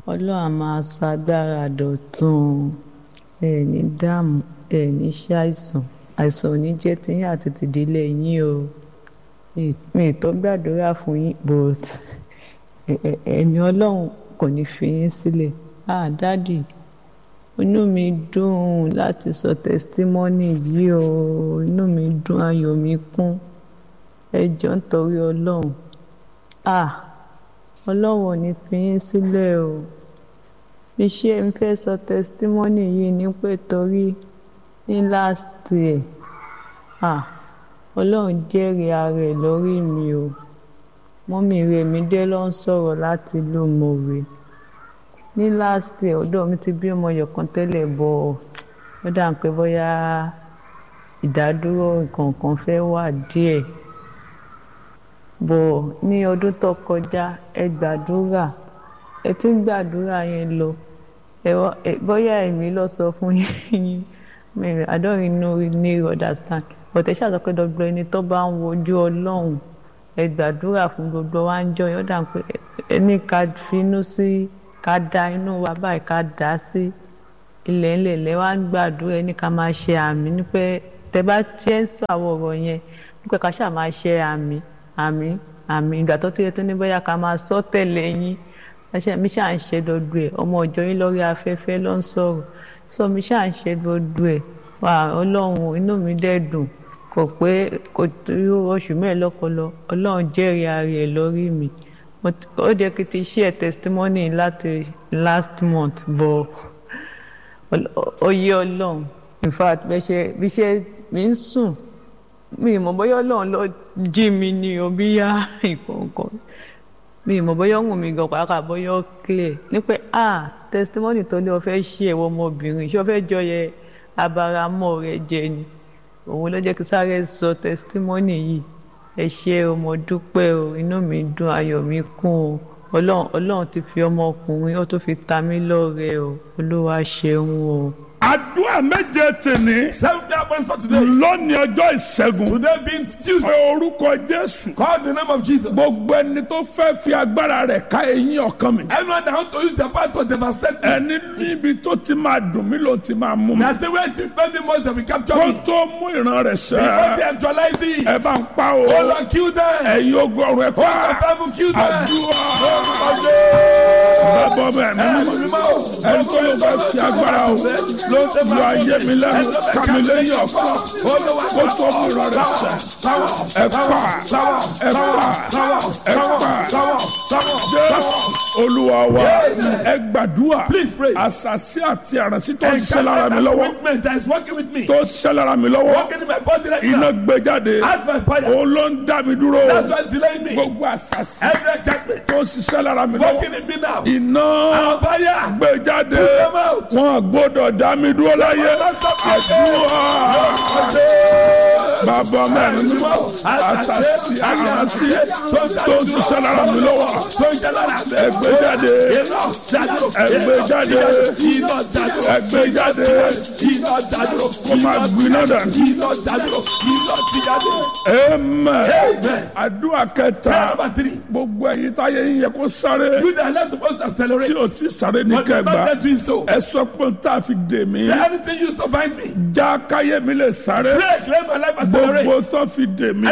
ọlọ́run á máa sọ agbára dọ̀tun ẹ ní dààmú ẹ ní ṣàìsàn àìsàn ò ní jẹ́ tiyín àti tìdílé yín o mi ì tó gbàdúrà fún yín but ẹ̀mí ọlọ́run kò ní fi yín sílẹ̀ ah dádì inú mi dùn láti sọ tẹsítímọ́nì yìí o inú mi dùn ayọ̀ mi kún ẹ jọ̀ọ́ nítorí ọlọ́run ah ọlọ́run ò ní fi yín sílẹ̀ o iṣẹ́ ń fẹ́ sọ tẹsítímọ́nì yìí ní pé torí ní last year ah ọlọ́run jẹ́rìí ara ẹ̀ lórí mi o mọ́mí rẹ̀ mi dé ló ń sọ̀rọ̀ láti ìlú mọ̀wé ní last year ọ̀dọ̀ mi ti bí ọmọ yọ̀kan tẹ́lẹ̀ bọ̀ ó dà ń pé bóyá ìdádúró nǹkan kan fẹ́ wà díẹ̀ bọ̀ ní ọdún tó kọjá ẹ gbàdúrà ẹ ti ń gbàdúrà yẹn lọ bóyá èmi lọ sọ fún yín I don't know need understand but ẹ ṣàtọ́ pé dọ́gbọ́ ẹni tó bá ń wojú ọlọ́run ẹ gbàdúrà fún gbogbo wa ń jọ yọ̀ dà pé ẹni ká finú sí ká da inú wa báyìí ká dá sí ilẹ̀ ńlẹ̀ lẹ́ wá ń gbàdúrà ẹni ká máa ṣe àmì ní pé tẹ bá tiẹ̀ ń sọ àwọn ọ̀rọ̀ yẹn ní pé ká ṣáà máa ṣe àmì àmì àmì ìgbà tó tó yẹ tó ní bóyá ká máa sọ tẹ̀lé yín mi ṣáà ń ṣe dodo ẹ̀ ọmọ ọjọ́ yín lórí afẹ́fẹ́ ló ń sọ̀rọ̀ sọ mi ṣáà ń ṣe dodo ẹ̀ wà ọlọ́run inú mi dẹ̀ dùn kò pé kò tó oṣù mẹ́ẹ̀lọ́kọlọ ọlọ́run jẹ́rìí ara ẹ̀ lórí mi ó jẹ́ kí ti share testimony láti last month bọ̀ ó yé ọlọ́run in fact bí ṣe mi ń sùn mi ì mọ̀ bóyá ọlọ́run ló jí mi ní o bí yá ìkọ̀ọ̀kan mi ì mọ̀ bóyá ọ̀hún mi gan pàápàá bóyá ó clear ní pé ah testimony tó ní o fẹ́ ṣe ẹ̀wọ̀ ọmọbìnrin ṣé o fẹ́ jọ yẹ abaramọ́ rẹ jẹ ni òun ló jẹ́ kí sáré sọ testimony yìí ẹ ṣé o mo dúpẹ́ o inú mi dùn ayọ̀ mi kún o ọlọ́run ọlọ́run ti fi ọmọkùnrin ó tún fi ta mí lọ́rẹ o olúwa ṣeun o. àdúrà méje tèmi. seven day appointment for today. lónìí ọjọ́ ìṣẹ́gun. today being tuesday. pé orúkọ jésù. call the name of jesus. gbogbo ẹni tó fẹ́ fi agbára rẹ̀ ká eyín ọkàn mi. anyone that want to use the power to devastate me. ẹni níbi tó ti máa dùn mí ló ti máa mú mi. na the way to pay me most of the capture kó me. tó mú ìran rẹ̀ before they sẹ́. actualize it. ẹ bá ń pa o. oh lord kill them. ẹ̀yin ogun ọ̀run ẹ̀ oh lord pa. devil kill them. àdúrà. bàbá bẹ́ẹ̀ mi ẹni tó ló fẹ́ fi agbára o ló lu ayé mi lẹ́nu kàmi lẹ́yìn ọ̀kan kó tó mú ìran rẹ̀ sẹ́. ẹ pa ẹ pa ẹ pa jésù olúwa wa ẹ gbàdúrà Please pray. àṣàṣì àti àràǹsí tó ń And ṣe lára mi lọ́wọ́ equipment that is working with me. tó ń ṣe lára mi lọ́wọ́ working in my body right iná now. gbé jáde out by fire. òun ló ń dá mi dúró that's why it's delaying me. gbogbo àṣàṣì every enchantment. tó ń ṣiṣẹ́ lára mi lọ́wọ́ working in me now. iná out fire. gbé jáde Put them out. wọn gbọ́dọ̀ dá mi dúró láyé àdúrà bàbá mẹ́rin ní àṣàṣì àràǹsí tó ń ṣiṣẹ́ lára mi lọ́wọ́ ẹgbẹ́ jáde ẹgbẹ́ jáde ẹgbẹ́ jáde kó máa gbiná dànù. amen àdúrà kẹta number three. gbogbo ẹ̀yin táyé yín yẹ kó sáré you that are not supposed to accelerate. tí o ti sáré ní but the kẹgbà man doing so. ẹ sọ pé n tá a fi dè mí Say anything used to bind me. já káyé mi lè sáré Break, let my life accelerate. gbogbo tó fi dè mí